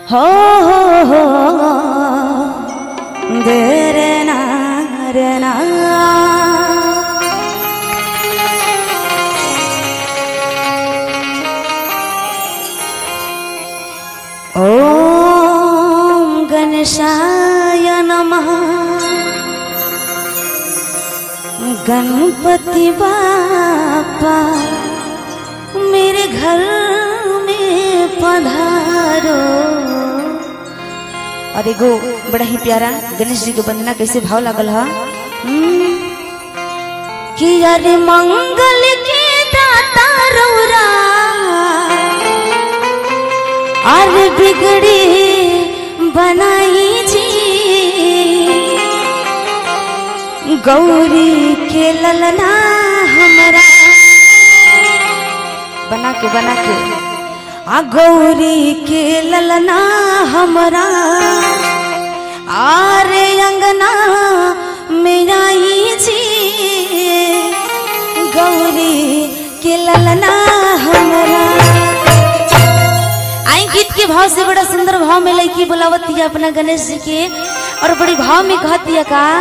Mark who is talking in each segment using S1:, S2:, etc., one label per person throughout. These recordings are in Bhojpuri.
S1: हो हो हो देरे ना रे ना ॐ गणेशाय नमः गणपति बापा मेरे घर में पधारो और एगो बड़ा ही प्यारा गणेश जी के वंदना कैसे भाव लागल हा हम्म, कि अरे मंगल के दाता रौरा अरे बिगड़ी बनाई जी गौरी के ललना हमरा बना के बना के आ गौरी के ललना हमरा आरे अंगना में आई जी गौरी के ललना हमरा आई गीत के भाव से बड़ा सुंदर भाव में लड़की बुलावती है अपना गणेश जी के और बड़ी भाव में कहती है का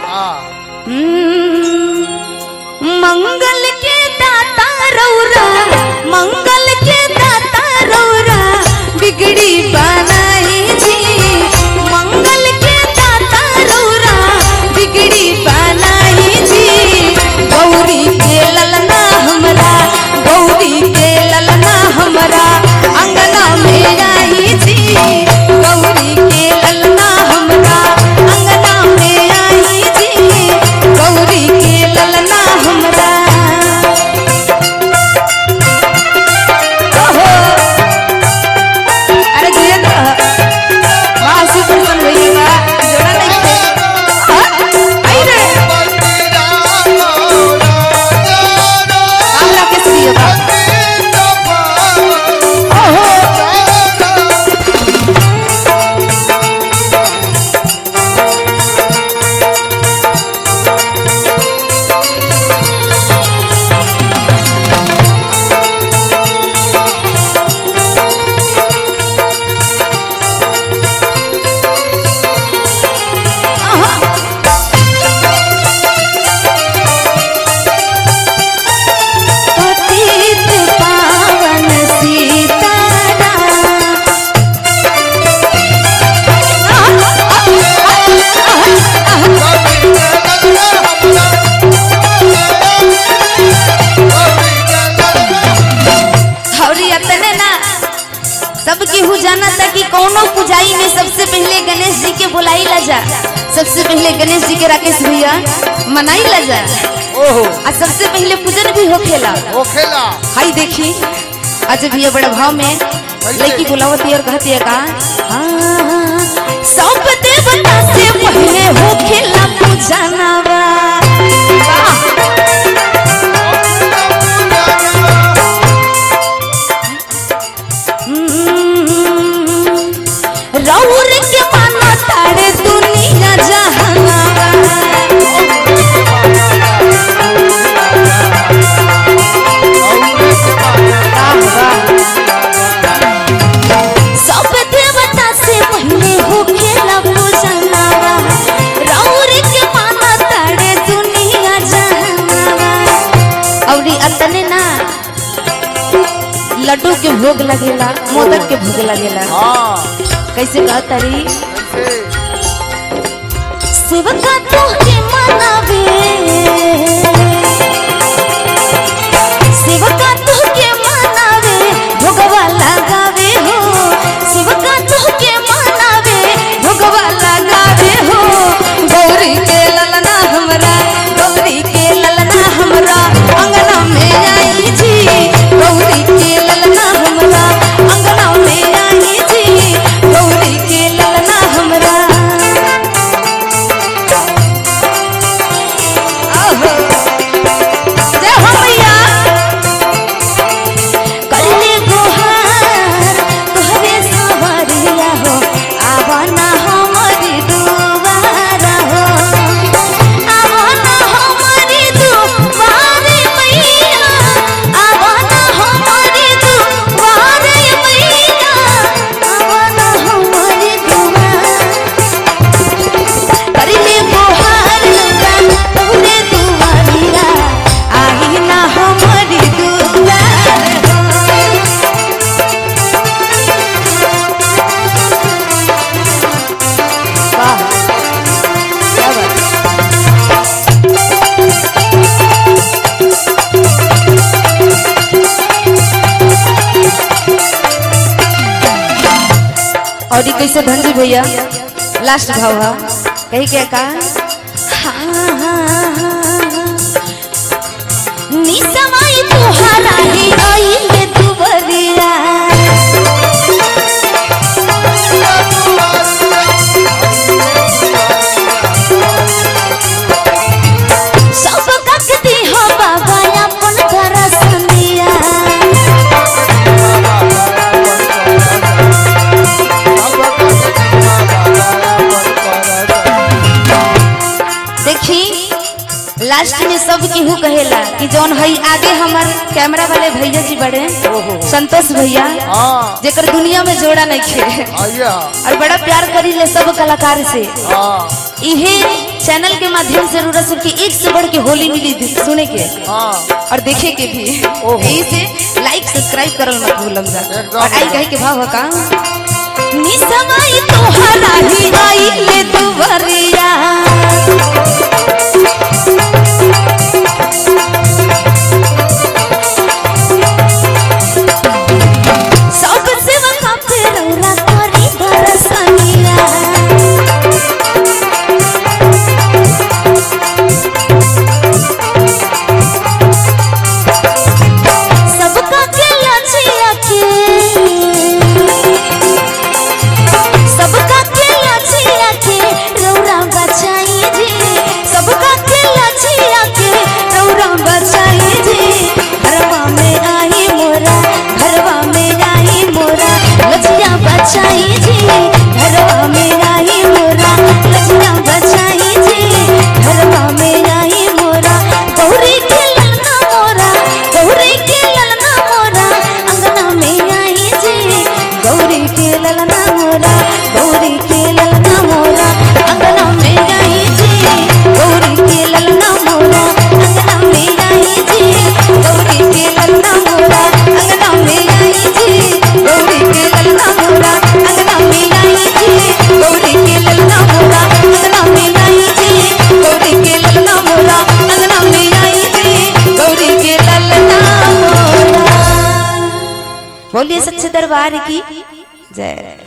S1: हम्म, मंगल के दाता रौरा मंगल के दाता रौरा बिगड़ी बनाई जी मंगल के दाता रौरा बिगड़ी बनाई जी गौरी के ललना हमरा गौरी के ललना हमरा अंगना में आई जी गौरी के ललना हमरा अंगना में आई जी गौरी के ललना हमरा ओहो अरे जियन वाह सुपर मन होई बा जोड़ा नहीं थे आई रे हमरा के सियो बा ओहो पतित पावन सीताराम हौरी अतने ना सब केहू जाना था कि कौनो पूजाई में सबसे पहले गणेश जी के बुलाई ला जा सबसे पहले गणेश जी के राकेश भैया मनाई ला जा
S2: ओहो
S1: आ सबसे पहले पूजन भी होखेला
S2: ओ खेला
S1: हाई देखी आज भैया बड़ा भाव में लड़की बुलावती और कहती है का हाँ, सब देवता से पहले होखेला पूजनवा रौर के माना तारे दुनिया जहानावा सब देवता से पहले होखेला पूजनवा रौर के माना तारे दुनिया जहानावा औरी अतने ना लड्डू के भोग लगेला मोदक के भोग लगेला
S2: हाँ
S1: कैसे कहतरी
S2: कैसे
S1: शिवका तो के मनावे शिवका तो के मनावे भोगवा लगावे हो शिवका तो के मनावे भोगवा लगावे हो गौरी के ललना हमरा गौरी के ललना हमरा अंगना में आई जी गौरी के ललना हमरा अंगना में आई जी गौरी के ललना हमरा आहो और ये कैसे धनजी भैया लास्ट भाव है कही क्या का निसमाई तुहारा ही आइले दुबरिया सब ककती हो बाबा अपन दरसनिया देखी लास्ट में सब केहू कहेला कि जौन हई आगे हमार कैमरा वाले भैया जी बड़े संतोष भैया
S2: हाँ
S1: जेकर दुनिया में जोड़ा नहीं खे
S2: आइए
S1: और बड़ा प्यार करी ले सब कलाकार से
S2: हाँ
S1: इहे चैनल के माध्यम से जरूरत सबकी एक से बढ़ के होली मिली थी सुने के
S2: हाँ
S1: और देखे के भी
S2: ओहो।
S1: यही से लाइक सब्सक्राइब करल मत भूलम जा
S2: एकदम।
S1: और आई कहे के भाव है का निसमाई तोहरा ही आइले दुबरिया सब सेवा पे रौरा करी दरसनिया सबका के लजिया के सबका के लजिया के रौरा बचाई रे सबका के लजिया के रौरा बचाई रे घरवा में आई मोरा घरवा में आई मोरा लजिया बचाई रे घरवा में आई मोरा लजिया बचाई रे घरवा में आई मोरा गौरी के ललना मोरा गौरी के ललना मोरा अंगना में आई जे गौरी के ललना मोरा गौरी के ललना मोरा अंगना में आई जे गौरी के ललना मोरा अंगना में आई जे गौरी के ललना मोरा अंगना में आई जे गौरी के ललना मोरा अंगना में आई जे गौरी के ललना मोरा अंगना में आई जे गौरी के ललना मोरा अंगना में आई जे गौरी के ललना मोरा बोलिए सच्चे दरबार की जय